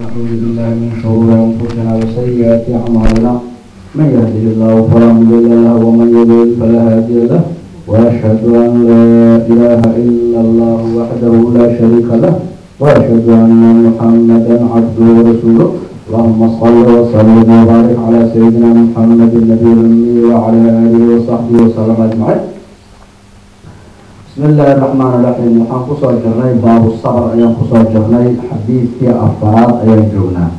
ونعوذ بالله من شرور أنفسنا وسيئات أعمالنا من يهده الله فلا مضل له ومن يضلل فلا هادي له وأشهد أن لا إله إلا الله وحده لا شريك له وأشهد أن محمدا عبده ورسوله اللهم صل وسلم وبارك على سيدنا محمد النبي الأمي وعلى آله وصحبه وسلم أجمعين بسم الله الرحمن الرحيم waxaan kusoo jirnay baabu sabr ayaan kusoo jirnay xadiidkii afaraad ayaan joognaa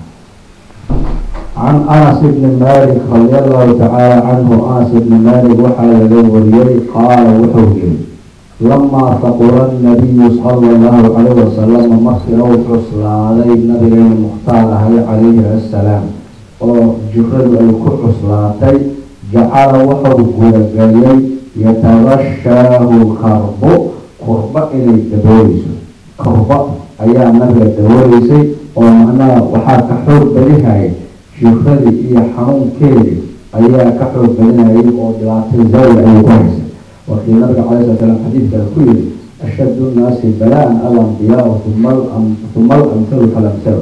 can anas ibni malik radi allahu tacaala canhu anas ibni malik waxaa laga wariyey qaala wuxuu yiri lamaa faqura nabiyu sala allahu calayh wasalam markii uu cuslaaday nabigeena mukhtaar ahay calayhi assalaam oo jiradu ay ku cuslaatay jacala wuxuu gudageliyey yatabashaahu karbo kurba inay dabooleyso kurba ayaa nabiga dabooleysay oo macnaha waxaa ka xoog badihayay jiradii iyo xanuunkeedii ayaa ka xoog badinayay oo dhibaatay zawla ayay ku haysay wakii nabiga calay sala slam xadiidkaa ku yiri ashaddu nnaasi balaa-an alambiyaa uma uma alamhalu falamhalu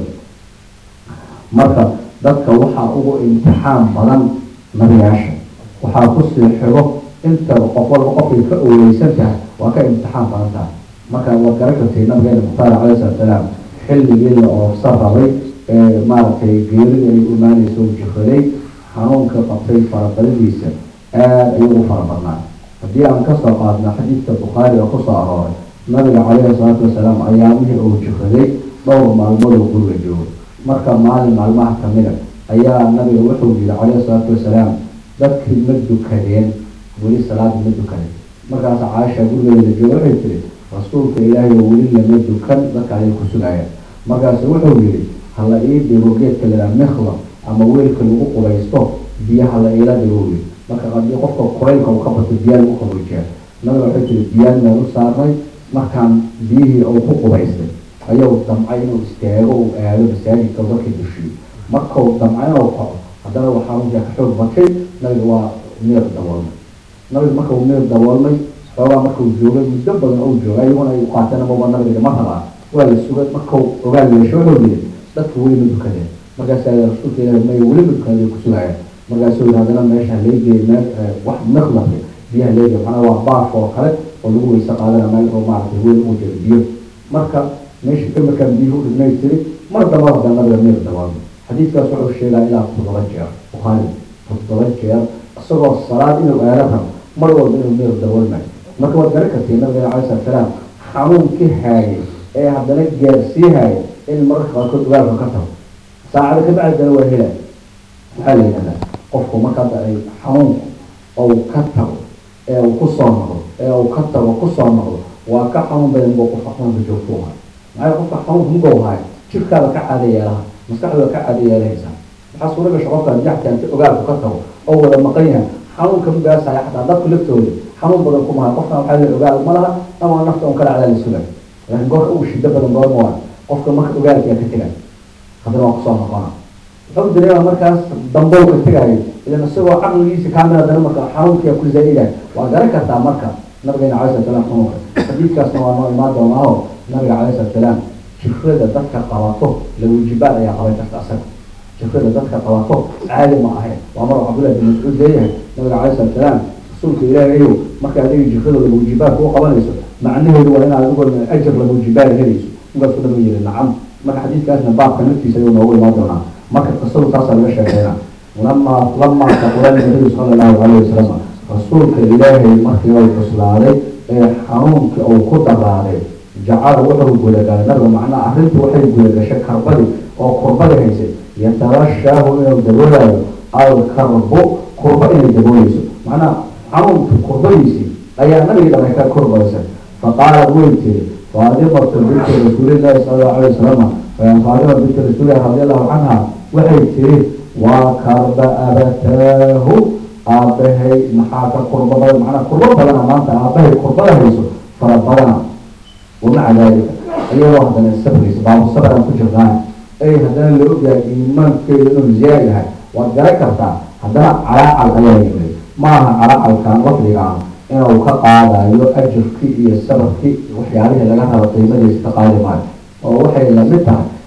marka dadka waxaa ugu imtixaan badan nabiyaasha waxaa kusii xigo inta qof walba qofkay ka oweysan tahay waa ka imtixaan badan tahay marka waad garan kartay nabigeena mukhtaar calay salatu salaam xilligii la oofsa rabay ee maaragtay geerida ay imaaneysa u jiraday xanuunka qabtay farabadadiisa aada ayuu u fara badnaa haddii aan kasoo qaadno xadiidka bukhaari oo kusoo arooray nabiga calayhi salaatu wasalaam ayaamihii uu jiraday dhowr maalmood oo guriga joogo marka maalin maalmaha kamida ayaa nabiga wuxuu yihi calayhi salaatu wasalaam dadkii ma dukadeen weli salaada ma dukanin markaas caaisha gurigeeda jooga waxay tiri rasuulka ilaahay oo weli lama dukan dadka ayay ku sugayaan markaasu wuxuu yihi hala ii dhigo geedka lahaa mikla ama weelka lagu qubaysto biyo hala iila dhigo wi marka hadii qofka kuraylka uu ka bato biyaa lagu qabojiya nabiga waxay tiri biyaan meel u saarnay markaan biyihii uu ku qubaystay ayuu damcay inuu istaago uu aado masaajidka dadka dushiyo markau damcay inuu kaco haddana uu xanuunkaa ka xoog batay nabiga waa meer daboolmay nabiga marka uu meer daboolmay xoogaa markau joogay muddo badan ou joogay ayaguna ay uqaateen amaba nabiga ma rabaa waa la sugay markau ogaal yeesho wuxuu yiri dadka weli ma dukadeen markaasa rasuulka ilahi may weli ma dukadeen ku sugayaan markaasuu yiri haddana meesha leegey meel wax miklafka biyaha leegey macnaa waa baaf oo kale oo lagu weyse qaadana meel oo maaragtay weli uu jiro biyo marka meesha ka markaan biyuhu dhigmay tiri mar damba hadda nabiga meer daboolmay xadiidkaas wuxuu sheegaa ilaa toddoba jeer bukhaari toddoba jeer isagoo salaad inuu aado rabo mar walba inuu meer daboolmay marka waad garan kartay nabigeena calai slat salaam xanuunkii haayay ee haddana gaarsiihaya in mararka qaarkood ogaalka ka tago saacada ka bacdana waa helay maxaa la yidhahdaa qofku marka hadda ay xanuunku ou ka tago ee uu kusoo noqdo ee uu ka tago kusoo noqdo waa ka xanuun badan buu qofka xanuunka joogto u hayo maxaa qofka xanuunka mugow hayo jirkaada ka caada yeelaha maskaxdooda ka caada yeelahaysaa waxaa suura gasha qofka jaxta inta ogaalku ka tago oo wada maqan yahay xanuunka mugaasaya xataa dadku laftooda xanuun badan kumaha qofkan waxaa la ogaal ma laha ama nafta un kala cadaa la suga laakiin goorka uu shido badan goorma waa qofka marka ogaalkaa ka tegay haddana waa kusoo noqona wuxuu dareema markaas dambow ka tegayo ilan isagoo caqligiisa kaamil haddana marka xanuunkia ku zaa-idayo waa garan kartaa marka nabigeena calai slat salaam xanuunka xadiidkaasna waa noo imaan doonaaho nabiga calai slat salaam jirada dadka qabato lawajibaad ayaa qaban karta asaga jirada dadka qabato caadi ma ahayn waa mar cabdullah bin mascuud leeyahay nabiga calai slat salaam rasuulka ilaahayow marka adiga jirada lawajibaadka u qabanayso macnaheedu waa inaad adigoo ajar lawajibaad helayso markaasuu nabiga yihi nacam marka xadiidkaasna baabka naftiisa ayuu noogu imaan doonaa marka qisadu taasaa laga sheekeyna lamaa lamaa taqula nabiyu sala allahu calayhi wasalam rasuulka ilaahay markii uu cuslaaday ee xanuunkii uu ku daraaday jacala wuxuu gudagalay nabiga macnaha arrintii waxay gudagashay karbadii oo kurbadii haysay yatabashaahu inuu daboolayo alkarbo kurba inay dabooleyso macnaha xanuunka kurbadiisii ayaa nabigi dhamay ka korbaysan faqaalad way tiri faadimatu binti rasuulillahi sala allahu alayh wasalam faadima binti rasuulillahi radi allahu canha waxay tiri waa karba abataahu aabahay maxaa ka kurba badan macnaa kurba badana maanta aabahay kurbada hayso fara badana wamaca daalika iyadoo haddana sabraysa baabu sabran ku jirnaa ay haddana la ogyahay iimaankeedu inuu ziyaa yahay waad garan kartaa haddana calaacal ayaa yimid maaha calacalkan lafdigaan inuu ka qaadayo ajirkii iyo sabarkii waxyaalihii laga rabo qiimadiisa ka qaadi maayo oo waxay lamid tahay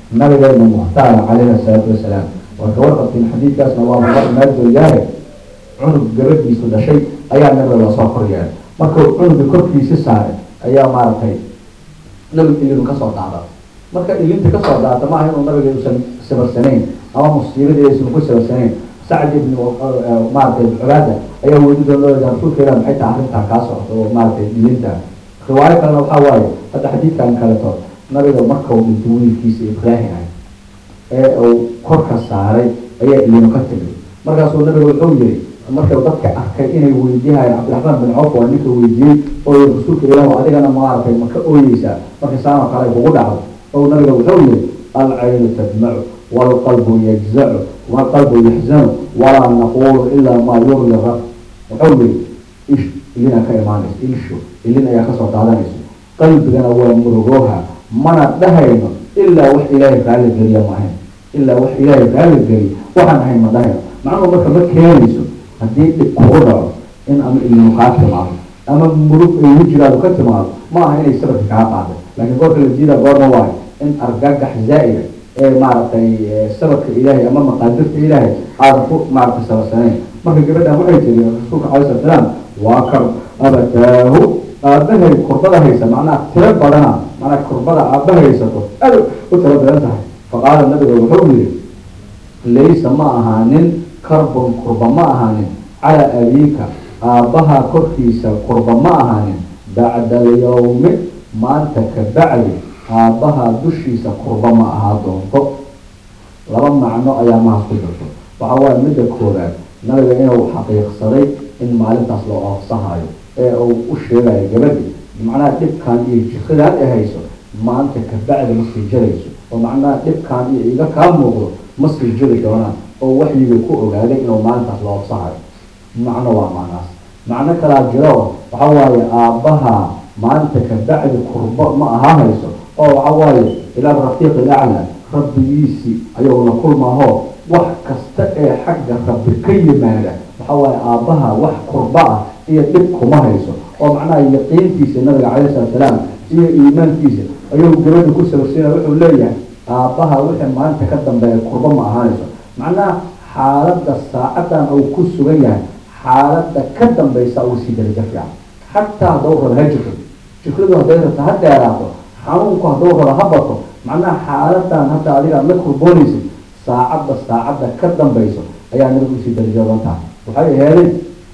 nabigeena mukhtaara calayhi asalaatu wasalaam waa ka warqabtiin xadiidkaasna waa muqar maadooyahay cunug gabadhiisu dhashay ayaa nabiga lasoo kor yeelay markuu cunuga korkiisi saaray ayaa maaragtay nabiga ilinu kasoo daada marka ilinta kasoo daata maaha inuu nabiga usan sabarsanayn ama musiibadiisan ku sabarsanayn sacd ibn maaragtay cubaada ayaa weydi doona rasuulka ilah maxay tahay arrintaa kaa socoto oo maaragtay ilinta riwaayo kalena waxaa waaye hadda xadiidkan kaleto nabiga markau dhinto wiilkiisa ibraahim ah ee uu korka saaray ayaa ilinu ka tegay markaasuu nabiga wuxuu yiri markau dadka arkay inay weydiihayeen cabdiraxmaan bin cawf waa ninka weydiiyey oo rasuulka ilah adigana maaragtay ma ka ooyeysaa marka saanoo kale ay kugu dhacdo oo nabiga wuxuu yiri alcaynu tadmacu waalqalbu yajzacu waalqalbu yaxzanu walaa naqulu ilaa maa yurli rab wuxuu yiri ish ilina ka imaanayso ilshu ilin ayaa kasoo daadanayso qalbigana waa murugooha mana dhahayno ilaa wax ilaahay raalli geliya maahayn ilaa wax ilaahay raalli geliya waxaan ahayn ma dhahayno macnuhu marka ma keenayso haddii dhib kugu dhaco in ama ilinu kaa timaado ama murug ay wejigaadu ka timaado ma aha inay sabirka kaa qaado laakiin goorka la jiida goorma waayo in argagax zaa'ida ee maaragtay sababka ilaahay ama maqaadirta ilaahay aadan ku maaragtay sabarsanayn marka gabadhan waxay tiri rasuulka calai slat salaam waa kar abataahu aabahay kurbada haysa macnaha tiro badana macnaha kurbada aaba haysato aad u tiro badan tahay faqaala nabiga wuxuu yiri laysa ma ahaanin karbon kurba ma ahaanin calaa abiika aabbaha korkiisa kurba ma ahaanin bacda alyawmi maanta ka bacdi aabbaha dushiisa kurba ma ahaa doonto laba macno ayaa mahas ku jirto waxa waaye midda koowaad nabiga inuu xaqiiqsaday in maalintaas la oofsahayo ee uu u sheegayo gabadhi macnaha dhibkan iyo jikadaan ay hayso maanta ka bacdi ma sii jarayso oo macnaha dhibkan iyo iga kaa muuqdo ma sii jiri doonaan oo waxyiga ku ogaaday inuu maalintaas la oofsahayo macno waa macnaas macno kalaa jiro waxa waaye aabbaha maanta ka bacdi kurbo ma ahaa hayso oo waxa waaye ilaa rafiiq ilacla rabbigiisii ayuu la kulmaho wax kasta ee xagga rabbi ka yimaada waxa waaye aabbaha wax kurba ah iyo dhib kuma hayso oo macnaha yaqiintiisa nabiga calayhi salatu salaam iyo iimaankiisa ayuu gabadha ku sabarsiinaya wuxuu leeyahay aabbaha wixii maanta ka dambeeya kurba ma ahaanayso macnaha xaaladda saacadan uu ku sugan yahay xaaladda ka dambaysa uu sii darajo fiican xataa haddau raba ha jiro jikradu hadday rabta ha dheeraato xanuunku hadduu raba ha bato macnaha xaaladan hadda adigaad la kurboonaysid saacadda saacadda ka dambayso ayaa nabiga usii darajoodan tahay waxay aheedeen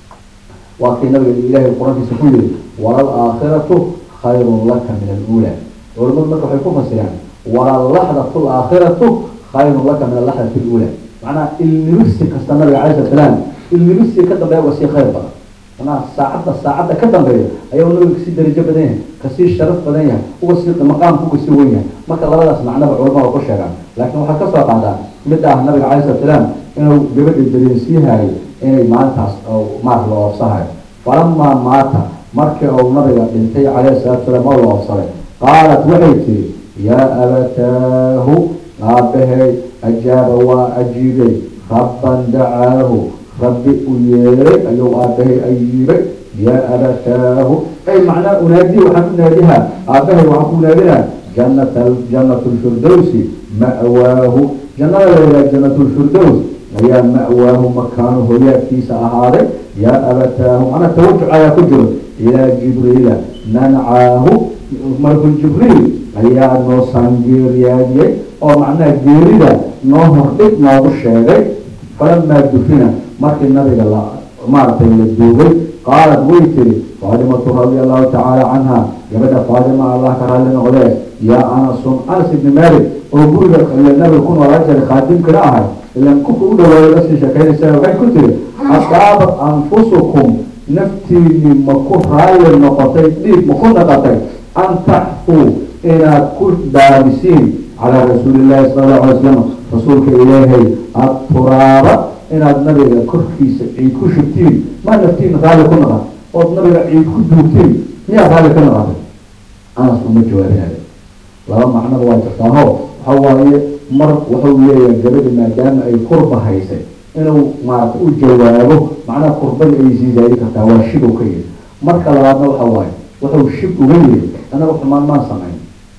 waa kii nabiga ilaahay qur-aankiisa ku yiri walal aakhiratu khayrun laka min aluula culamadu marka waxay ku fasiraan walalaxdatu laakhiratu khayrun laka min alaxdati luula macnaha ilnibisi kasta nabiga calai slat salaam ilnibisi ka dambeeya waa sii khayr badan macnaha saacadda saacadda ka dambeeya ayaa nabiga kasii darajo badan yahay kasii sharaf badan yahay uga sii maqaamka uga sii wen yahay marka labadaas macnaba culamada ku sheegaan laakiin waxaa kasoo qaadaa mid ah nabiga calai slat salaam inuu gabadha dareensiihayo inay maalintaas maar la oofsahayo falamaa maata markii uu nabiga dhintay calayhi salatu salaam oo la oofsaday qaalat waxay tiri yaa abataahu aabahay ajaaba waa ajiibay rabban dacaahu rabbi u yeeray ayuu aabahay ayiibay yaa abataahu ay macnaa unaadi waxaan u naadihaa aabahay waxaan ku naadinaa janata janatu lfirdowsi ma'waahu jannada la yidhaha janatu lfirdows ayaa ma'waahu makaanu hoyaadkiisa ahaaday yaa abataahu macnaa tawajuc ayaa ku jiro ilaa jibriila nancaahu malku jibriil ayaa noo saangeeriyaadiyey oo macnaha geerida noo hordhig noogu sheegay falamaa dufina markii nabiga la maaragtay la duugay qaalat way tiri faadimatu radia allahu tacaala canha gabadha faadima allah ka raalli noqdee yaa anasun anas ibni malik oo guriga nabiga ku noolaa jiray khaadimkana ahay ilan kuka u dhawaayo lasii sheekaynaysa waxay ku tiri asaabat anfusukum naftiini ma ku raalli noqotay dhiig ma ku noqotay an taxfuu inaad ku daabisiin calaa rasuuli llahi sala allahu alay slam rasuulka ilaahay aturaaba inaad nabiga korkiisa ciid ku shubtiin maa naftiin raalli ku noqon ood nabiga ciid ku duugtiin miyaa raalli ka noqotay anas uma jawaabinayo laba macnoba waa jirtaaho waxa waaye mar wuxuu leeyahay gabadhi maadaama ay kurba haysay inuu maarata u jawaabo macnaha kurbada ay sii zaadi kartaa waa shib u ka yiri marka labaadna waxa waaye wuxuu shib uga yiri anaga xumaan maan samayn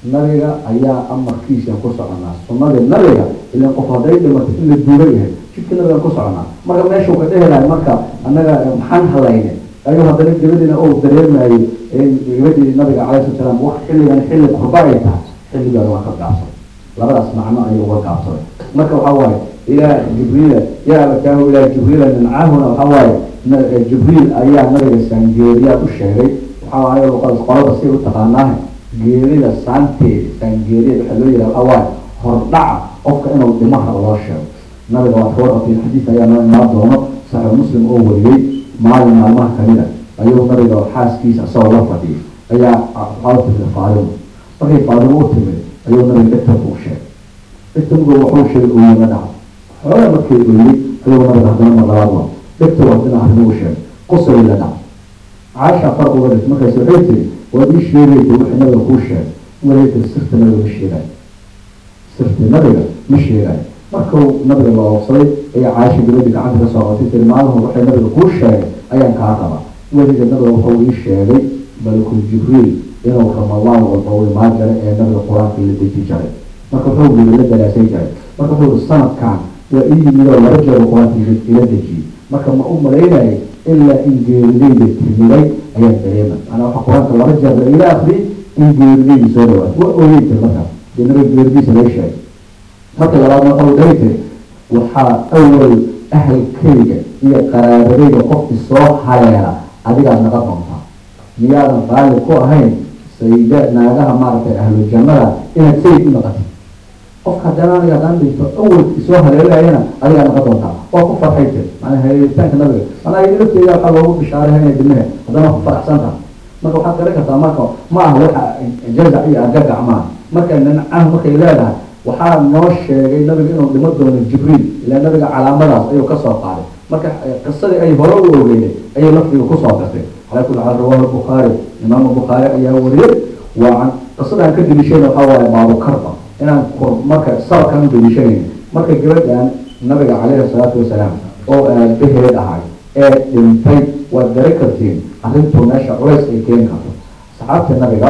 nabiga ayaa amarkiisa ku soconaa sunadii nabiga ilan qof hadday dhimato in la duuga yahay jidka nabigaan ku soconaa marka meeshuu ka dhehelayo marka annaga maxaan halayne ayuu haddana gabadiina uu dareemayo gabadii nabiga calayhi salaam wax xilligan xilli kurba ay tahay xilligaada waa ka gaabsaday labadaas macno ayuu uga gaabsaday marka waxaa waaye ilaa jibriila yaa abataahu ilaa jibriila mincaahuna waxaa waaye jibriil ayaa nabiga saangeeriyaa u sheegay waxaa waaye qolada si u taqaanaahe geerida saanteeda saangeeriyada waxaa loo yidhaha waxaa waaye hordhaca qofka inuu dhimaha loo sheego nabiga waa kawarqatiin xadiis ayaa noo imaan doono saxiix muslim oo wariyey maalin maalmaha kamida ayuu nabiga xaaskiisa isagoo la fadhiyay ayaa waxaa timid faadimo markay faadimo u timid ayuu nabiga dhegtanka u sheegay dhegtanku wuxuu sheegay ooyima dhaca xoogaa markay ooyey ayuu nabiga haddana mar labaad waa dhegta waa dina arrimo u sheegay qosay la dhaca caasha far uga dhigtay markaas waxay tiri waad ii sheegaysa wixii nabiga kuu sheegay markay tiri sirta nabiga ma sheegayo sirta nabiga ma sheegayo markuu nabiga la oobsaday ayaa caasha gabadhi gacanta ka soo qotay tiri maalin waxay nabiga kuu sheegay ayaan kaa rabaa weliga nabiga wuxuu ii sheegay malakul jibriil inuu ramadaan walba u imaan jiray ee nabiga qur-aanka la deji jiray marka wuxuu yiri la daraasay jiray marka wuxuu yiri sanadkan waa ii yimid oo laba jeer qur-aanka ila dejiyey marka ma u malaynayay ilaa in geeridayda timiday ayaan dareema manaa waxa qur-aanka laba jeer la ila akriyay in geeridayda soo dhawaad waa ooyey tir markaas dee nabiga geeridiisa lay sheegay marka labaadna waxau dhahi tiri waxaa awal ahalkayga iyo qaraabadayda qofkii soo haleela adigaad naqa doontaa miyaadan qaali ku ahayn sayda naagaha maaragtay ahlu jannada inaad sayid u naqatid qofka haddana aniga haddaan dhinto awalkii soo haleelayana adigaa naqa doontaa waa ku farxay tir macnaa haleelitaanka nabiga manaa iyada lafteeda waxaa loogu bishaareynaya dimehe haddana ku faraxsan taha marka waxaad garan kartaa marka ma aha waxa jazac iyo agagac maaha marka nancaha markay leedahay waxaa noo sheegay nabiga inuu dhimo doono jibriil ilaa nabiga calaamadaas ayuu kasoo qaaday marka qisadii ay hore u ogeyday ayay lafdiga kusoo gartay calaa kulli xaal rawahu bukhaari imaamu bukhaari ayaa wariyey waa can qisadaan ka deliishayna waxaa waaye baabukarba inaan marka sababkaan u deliishanayna marka gabadhan nabiga calayhi salaatu wasalaam oo aabaheed ahay ee dhintay waad gari kartiin arrintuu meesha culays ay keeni karto saxaabta nabiga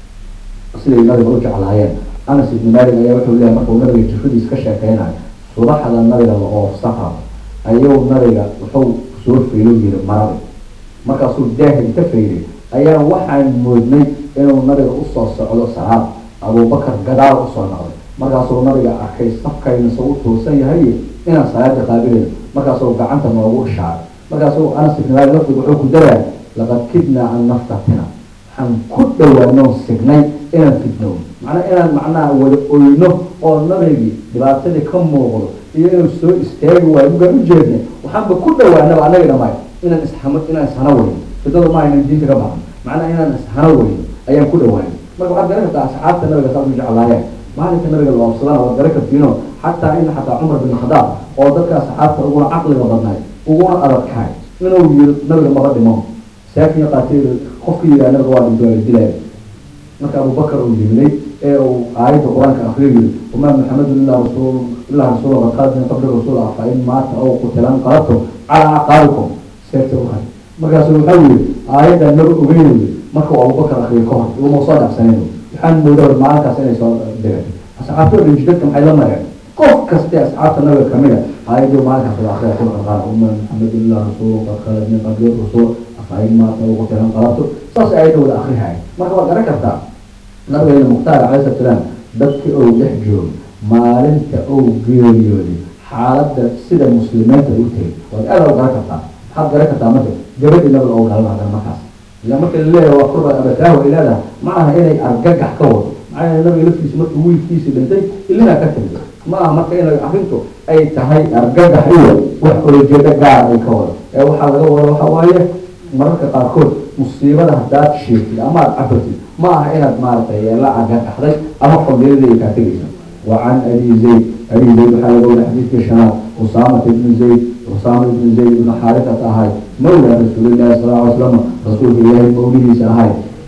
siday nabiga u jeclaayeen anas ibni malik ayaa wuxuu leeyahay markuu nabiga jiradiis ka sheekeynayo subaxda nabiga la oofsaha ayuu nabiga wuxuu soo faylo yiri marada markaasuu daaha inta fayday ayaa waxaan moodnay inuu nabiga usoo socdo salaad abubakar gadaal usoo noqday markaasuu nabiga arkay safkayna soo u toosan yahay inaan salaada qaabilayno markaasuu gacanta noogu ishaaray markaasuu anas ibni malik lafdiga wuxuu ku daraaya laqad kidnaa an naftatina waxaan ku dhawaanoo signay inaan fidnowno macnaa inaan macnaha wada oyno oo nabigii dhibaatadii ka muuqdo iyo inuu soo istaagi waayo mugaan ujeednay waxaanba ku dhawaanaba anaga dhamay inaan ishama inaan ishana weyno fidnadu ma aynan diinta ka baxan macnaha inaan ishana weyno ayaan ku dhawaanay marka waxaad garan kartaa asxaabta nabiga saas u jeclaayeen maalinka nabiga la oobsadana waad garan kartiino xataa in xataa cumar bin khadaab oo dadka asxaabta uguna caqliga badnaay uguna adadkaay inuu yiri nabiga maba dhimo saakin qaatay qofka yiraa nabiga waa dhinto la dilaya marka abubakar uu yimday ee uu aayadda qur-aanka akriyo yiri wamaa maxamedun ilaa rasuul ilaa rasuul qad khalat min qabli rasuul ah fa in maata aw qutilan qalabtum calaa acqaabikum seerta u hay markaasu wuxuu yiri aayadda nabi ogeyn markuu abubakar akriyo ka hor uma soo dhacsaneyn waxaan moodaa maalinkaas inay soo degatay asxaabta oo dhinji dadka maxay la mareen qof kaste asxaabta nabiga kamida aayaddu maalinkaas la akriya kul qad qaala wamaa maxamedun ilaa rasuul qad khalat min qabli rasuul fa in maata aw qutilan qalabtum saas aayadda wada akrihay marka waad garan kartaa nabigeena mukhtaar calayhi salaam dadkii ou dhex joogo maalinta ou geeriyooday xaaladda sida muslimiinta u tegay waad aada u garan kartaa maxaad garan kartaa marka gabadhii nabiga oo galan hadan markaas ila marka laleeyahay waa kurba abataahu ay leedahay ma aha inay argagax ka wado maxaa yeele nabiga laftiisa markuu wiilkiisii dhintay illinaa ka timid ma aha marka inay arrintu ay tahay argagax iyo wax olojeedo gaar ay ka wado ee waxaa laga wada waxa waaye mararka qaarkood musiibada haddaad sheegtid ama aad cabatid ma aha inaad maaragtay la argagaxday ama fadilada kaa tegaysa وعن أبي زيد أبي زيد وحال قول حديث كشنات أسامة بن زيد أسامة بن زيد بن حارثة هاي مولى رسول الله صلى الله عليه وسلم رسول الله موليه سهاي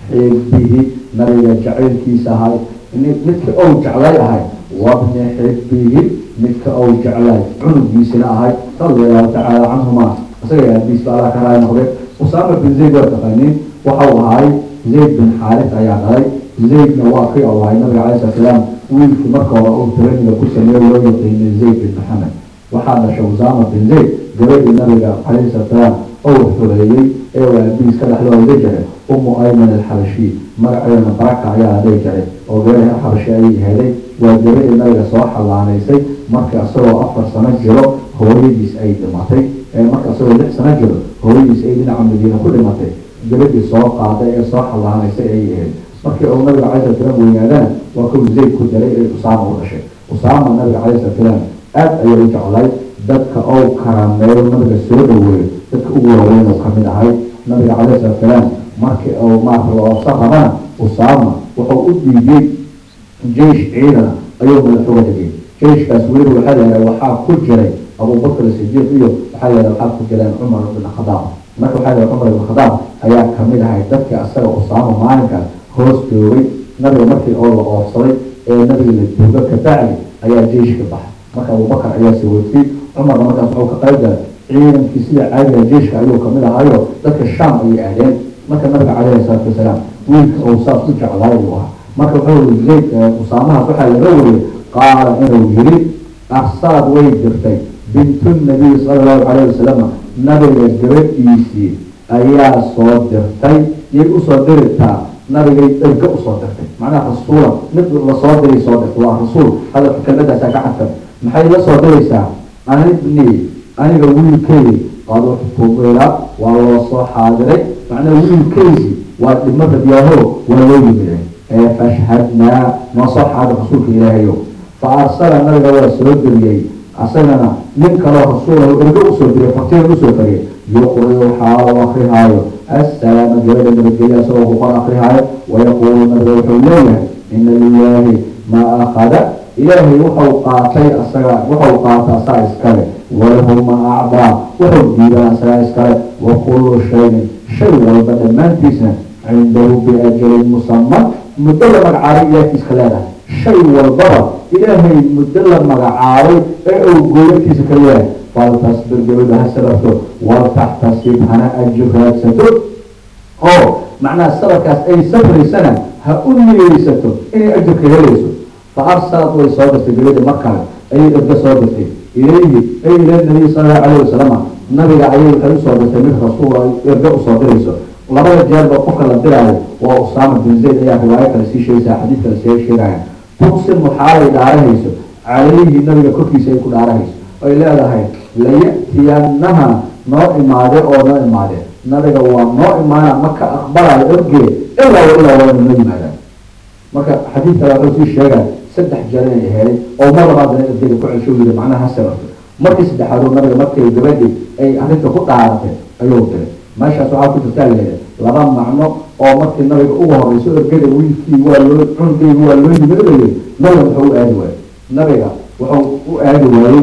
حبه مريا جعل كي سهاي مثل أو جعلاي هاي وابن حبه مثل أو جعلاي عنب بيسنا هاي رضي الله تعالى عنهما أسأل حديث الله كراي نخبر أسامة بن زيد وتقنين وحو هاي زيد بن حارثة يا غاي zaydna waa kii oo ahay nabiga calai slat salaam wiilkii marka hore uu tiraniga ku sameeyo loo yaqiinay zayd bin maxamed waxaa dhashay usaama bin zayd gabadhii nabiga calayhi slat salaam ou xureeyey ee uu aabihiis ka dhexloo la jiray umu ayman alxabashi magaceedana baraka ayaa dhihi jiray oo gabadha xabashi ayay helay waa gabadhii nabiga soo xallaanaysay marka isagoo afar sano jiro hooyadiis ay dhimatay marka isagoo lix sano jiro hooyadiis ay dhinaca madiina ku dhimatay gabadhii soo qaaday ee soo xallaanaysay ayay ahayd markii uu nabiga calai slat salaam weynaadana waa kuu zayd ku daray ee usaama u dhashay usaama nabiga calai slat salaam aad ayay u jeclay dadka ou karaameeyo nabiga soo dhaweeyo dadka ugu waaweyn oo kamid ahay nabiga calai slat salaam markii uu maarka loobsa rabana usaama wuxuu u dhiibay jeish ciidana ayuu madax uga dhigay jeiskaas weli waxaa layaha waxaa ku jiray abubakr sidiiq iyo waxaa layaha waxaa ku jireen cumar ibn khadaab marka waxaa layaha cumar ibn khadaab ayaa kamid ahay dadkii asaga usaama maalinkaas hoos joogay nabiga markii oo la oofsaday ee nabiga la duuga kabacdi ayaa jeiska baxay marka abubakar ayaa sawoodtay cumarna markaas wuxuu ka qayb galay ciidankii sida caadiga jeiska ayuu kamid ahaayo dadka sham ayay aadeen marka nabiga calayhi salaatu wasalaam wiilka uu saas u jeclaay uu ahaa marka wuxuu zayd usaamahaas waxaa laga wariyey qaala inuu yiri arsaad way dirtay bintu nabiy sala allahu calayhi wasalam nabiga gabadhiisii ayaa soo dirtay yay usoo diritaa nabigay erga usoo dirtay macnaha rasuula mid lasoo diray soo dirtay waa rasuul hadalka kelmadaasaa ka xadfan maxay la soo diraysaa anibni aniga wiilkeydii qad uxtubila waa loo soo xaadiray macnaha wiilkeydii waa dhimo radyaaho waa loo yimide ee fashhadnaa noo soo xaadir rasuulka ilaahayo fa arsala nabiga waa soo diriyey asagana nin kaloo rasuulahu ergo usoo diriyay fartiga usoo fariyay yuqriu xaalo akrihaayo assalaama gabadha nabadgelya asagoo ku qor akrihaayo wayaquulu nabiga wuxuu leeyahay ina lilaahi maa akhada ilaahay wuxuu qaatay asaga wuxuu qaata asaa iskale walahu maa acdaa wuxuu diiban asagaa iskale wa kullu shayin shay walba dhammaantiisna cindahu biajalin musaman muddo la magacaabay ilaahkiiska leedahay shay walbaba ilaahay muddo la magacaabay ee uu gooyarkiisa ka leeyahay faltasbir gabadha ha sabarto waltaxtasib hana ajir raadsato oo macnaha sabarkaas ay sabraysana ha u niyeysato inay ajirka helayso fa arsalad way soo dirtay gabadha mar kale ayay erga soo dirtay ilayhi ay ila nabiy sala allahu calayhi wasalama nabiga ayay waxay usoo dirtay mid rasuul erga usoo dirayso labada jeerba qofka la diraayo waa usaama bin zayd ayaa riwaayo kale sii sheegaysaa xadiid kale see sheegaya tuqsimu xaalay dhaarahayso calayhi nabiga korkiisa ay ku dhaarahayso ay leedahay laya'tiyanaha noo imaade oo noo imaade nabiga waa noo imaana maka aqbalayo ergee ilaa ilaa waa noo yimaadaan marka xadiid kale wuxuu sii sheegaya saddex jeer inay helay oo mar labaadana ergeda ku celsho yiri macnaha ha sabarto markii saddexaadoo nabiga markay gabadhi ay arrinta ku dhaaratay ayuu diray meeshaas waxaa ku jirtaa leedahay laba macno oo markii nabiga ugu horeyso ergada wiilkii waa loo cunkeygi waa loo yimid layiri nabiga wuxuu u aadi waayey nabiga wuxuu u aadi waayey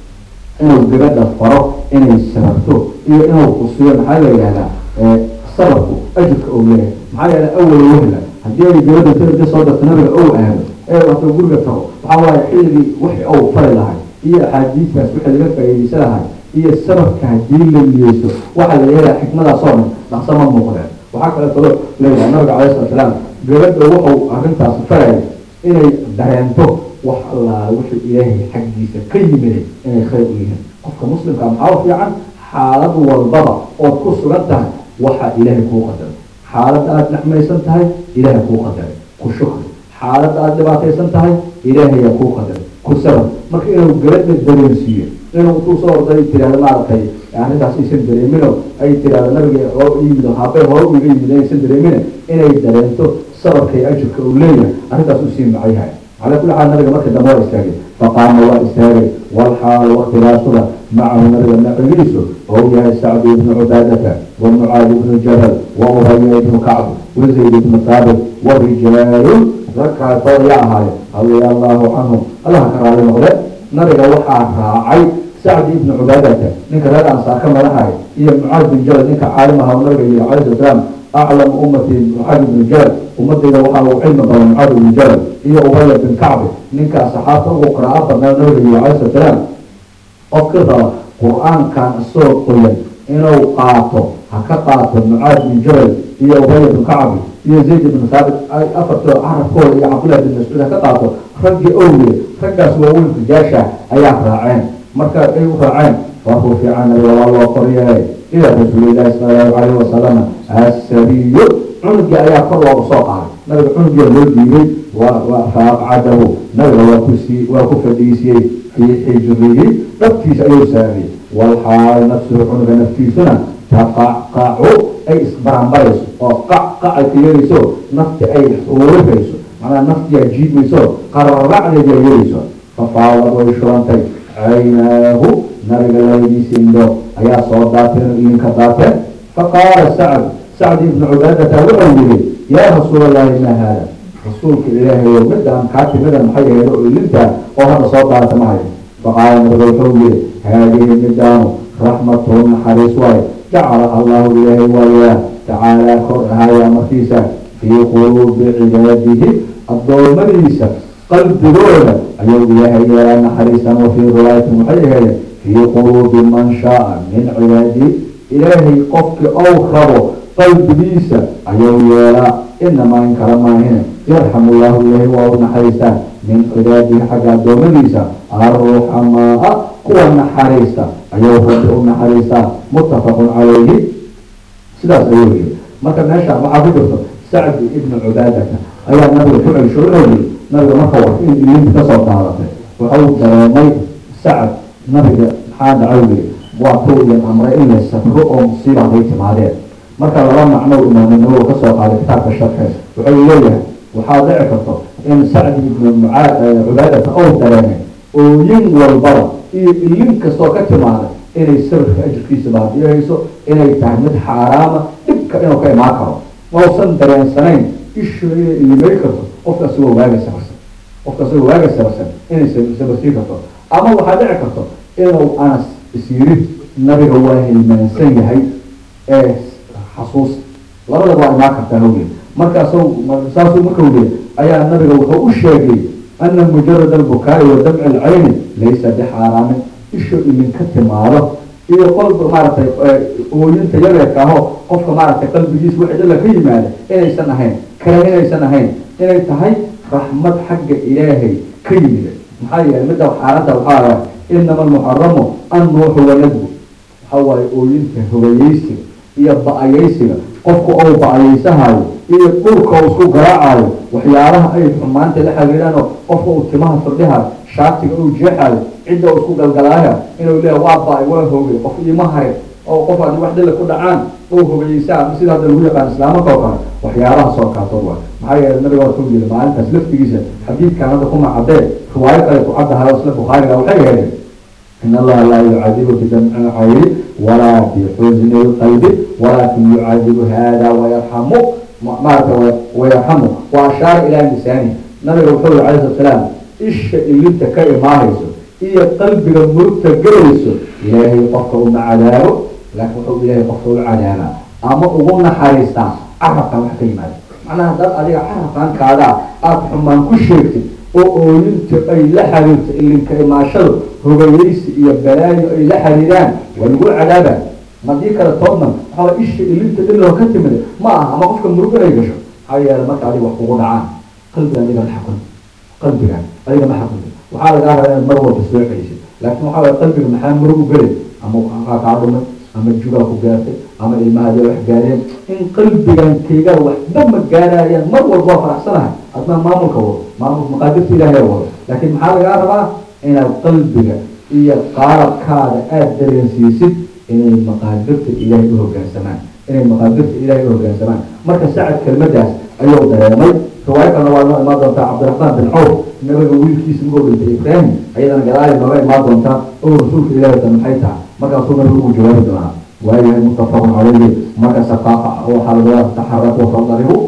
inuu gabadha faro inay sabarto iyo inuu kusiyo maxaa la yihahdaa sabarku ajirka ou leeyahay maxaa la yihahdaa awal wahla haddii ay gabadha ta erga soo darto nabiga ou aado ee wato guriga tago waxaa waaye xilligii wixii ou fari lahay iyo axaadiistaas wixii laga faa'iidaysa lahay iyo sabarka haddii la niyeyso waxaa la leeyahay xikmadaas oo dhan dhaqso ma muuqdeen waxaa kale kaloo leeyahay nabiga calai slat salaam gabadha wuxuu arrintaas farayay inay dareento wax allaa wixii ilaahay xaggiisa ka yimiday inay khayr u yihiin qofka muslimka maxaa u fiican xaalad walbaba ood ku sugan tahay waxaa ilaahay kuu qadaray xaaladda aada nacmaysan tahay ilaahay kuu qadaray ku shukri xaaladda aada dhibaataysan tahay ilaahayaa kuu qadaray ku sabar marka inuu gabadha dareensiiyo inuu intuu soo orday tirahdo maaragtay arrintaas aysan dareemino ay tirahdo nabiga oo yimid haabay hore uga yimid aysan dareemina inay dareento sabarka iyo ajirka uu leeyahay arrintaas u sii macyahay calaa kulli xaal nabiga marka dambe waa istaagay faqaama waa istaagay walxaal waktilaasuda macahu nabiga nacigiisu oo yahay sacdu ibnu cubaadata wa mucaadi ibnu jabal wa ubaya ibnu kacb wa zayd ibnu thaabit wa rijaalun ragkaasoo ya ahaaye radia allahu canhum allaha ka raali noqde nabiga waxaa raacay sacdi ibnu cubaadata ninka reer ansaar ka madahay iyo mucaad bin jabal ninka caalim aha nabiga yihi calayhi sala salaam aclam ummati mucaad ibnu jabal ummadayda waxaa ugu cilmi badan mucaad ibnu jabal iyo ubaya bin kacbi ninkaa saxaabta ugu qiraa'o badnaa nabiga yihi calayhi sala salaam qofkii raba qur-aankan isagoo qoyan inuu qaato ha ka qaato mucaad bin jabal iyo ubaya bin kacbi iyo zayd ibn thaabit ay afartoo carabkooda iyo cabdullahi bin mascuud ha ka qaato raggii owliye raggaas waaweyn rijaasha ayaa raaceen marka ay u raaceen waa kuu fiican nabiga waa loo qoryeelay ila rasuulillahi sala allahu calayhi wasalama asariyo cunugii ayaa kor loogu soo qaaday nabiga cunugiia loo dhiibay waa faaqcadahu nabiga waa kusii waa ku fadhiisiyey fii xijrihi dhabtiisa ayuu saariyey walxaal nafsuhu cunuga naftiisuna taqacqacu ay isbaranbarayso oo qacqac ay ka yeelayso nafti ay xuurifayso macnaha naftiyaa jiidmayso qararacdeed yaa yeelayso fafaawad way shurantay caynaahu nabiga labadiisi indhood ayaa soo daateen oo idinka daateen faqaala sacd sacd ibnu cubaadata wuxuu yihi yaa rasuul allahi ma haada rasuulka ilaahayo midaan kaa timidan maxay ahayd oo ilintaa oo hadda soo daata ma hayo faqaala nabiga wuxuu yihi haadihi midaanu raxmatun naxariis waaye jacalaha allahu ilaahay waayaa tacaalaa kor ahaaya markiisa fii quluubi cibaadihi addoommadiisa qalbigooda ayuu ilaahay yeelaa naxariisan wa fii riwaayatin waxay ahayd fii quluubi man shaaa min cibaadihi ilaahay qofkii ou rabo qalbigiisa ayuu yeelaa inamaa in kala maahine yarxamu llahu ilaahay waa u naxariistaa min cibaadihi xagga addoommadiisa arruxamaa kuwa naxariista ayuu rabbi u naxariistaa muttafaqun calayhi sidaas ayuu yiri marka meesha waxaa ku jirto sacdi ibnu cubaadata ayaa nabiga ku celsho inuu yiri nabiga marka war in ilinta kasoo daadatay wuxuu dareemay sacad nabiga maxaa dhacay yiri waa tuu idin amray in la safro oo musiiba hay timaadeen marka laba macno imaaminimo kasoo qaaday kitaabka sharxeed wuxuu leeyahay waxaa dhici karto in sacdi ibnu cubaadata ou dareemay ooyin walbaba iyo ilin kastoo ka timaada inay sabirka ajirkiisa baadiyahayso inay tahay mid xaaraama dhibka inuu ka imaan karo mausan dareensanayn ishu inay ilimay karto qofka asagoo waaga sabarsan qofka asagoo waaga sabarsan inay sabarsii karto ama waxaa dhici karto inuu anas isyirid nabiga waa hilmaansan yahay ee xasuus labadaba waa imaan kartaa hawgeed markaasu saasuu markau leey ayaa nabiga wuxuu u sheegay ana mujarad albukaai wa damci alcayni laysa bixaaraamin isho idinka timaado iyo qolba maaragtay ooyinta yareerka aho qofka maaragtay qalbigiisa wixii dhalla ka yimaada inaysan ahayn kale inaysan ahayn inay tahay raxmad xagga ilaahay ka yimida maxaa yeelay midda xaaladda waxaa ah inama almuxaramu annuuxu wanadbu waxaa waaye ooyinta hogayeysiga iyo ba-ayeysiga qofku ou ba-ayeysahayo iyo dhulka uu isku garaacayo waxyaalaha ay xumaanta la xiriiraan oo qofka uu timaha firdhihayo shaatiga uu jeexayo cidda uu isku galgalaayo inuu leeya waa ba-ay waa hogay qof iima harin oo qof haddii wax dhilla ku dhacaan ou hogayeysaa sida hadda lagu yaqaan islaamanka oo kale waxyaalahaas oo kaato waa maxaa yeelay nabiga waa kuu yiri maalintaas laftigiisa xadiidkan hadda kuma caddee riwaayo kale ku caddahayo isla bukhaariga waxay ahayd in allaha laa yucadibu bidamci lcayni walaa bixusni lqalbi walaakin yucadibu hada wayarxamu maarata wayarxamu wa ashaara ilaa lisaani nabiga wuxuu yiri alayh slat salaam isha ilinta ka imaahayso iyo qalbiga murugta gelayso ilaahay qofka uma cadaabo laakiin wuxuu ilaahay qofka u cadaabaa ama ugu naxariistaa carabkan wax ka yimaada macnaha haddaad adiga carabkankaadaa aada xumaan ku sheegtid oo ooyinta ay la xiriirto ilinka imaashadu hogayeysi iyo balaayo ay la xiriiraan waa lagu cadaabaa madii kale toodnan waxaa isha ilinta dhiloo ka timid ma aha ama qofka murug inay gasho maxaa yeele marka adiga wax kugu dhacaan qalbiga adiga ma xaqun qalbiga adiga ma xaqun waxaa lagaa rabaa inaad mar walba soo celisid laakiin waxaa waye qalbiga maxaa murug u gelay ama waxaa kaa dhumay ama jugaa ku gaartay ama ilmahaada wax gaareen in qalbigan kayga waxba ma gaarayaan mar walba waa faraxsanahay admaa maamulka wado maamulka maqaadirta ilaahay wado laakiin maxaa lagaa rabaa inaad qalbiga iyo qaalabkaada aada dareensiisid inay maqaadirta ilaahay u hogaansamaan inay maqaadirta ilaahay u hogaansamaan marka sacad kelmadaas ayuu dareemay riwaayo kalena waa noo imaan doontaa cabdiraxmaan bin cawf nabiga wiilkiisa magoo dhintay ibraahim ayadana gadaali nooga imaan doontaa oo rasuulka ilaahay ta maxay tahay markaasuu nabigu ugu jawaabi doonaa waayahay muttafaqun calayhi marka saqaaqa waxaa laga taxaraku fadaribu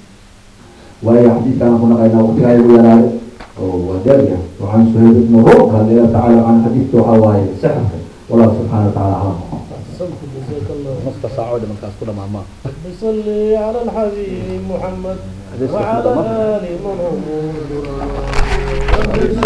waayahay xadiidkaan ku naqaynaa waqtigaa igu yaraaday oo waa daariya وعن سهيل بن روح رضي الله تعالى عن حديث حواي سحر والله سبحانه وتعالى أعلم جزاك الله نصف ساعة ولا من كاس كل ما بصلي على الحبيب محمد حديث وعلى أحمد آل من هم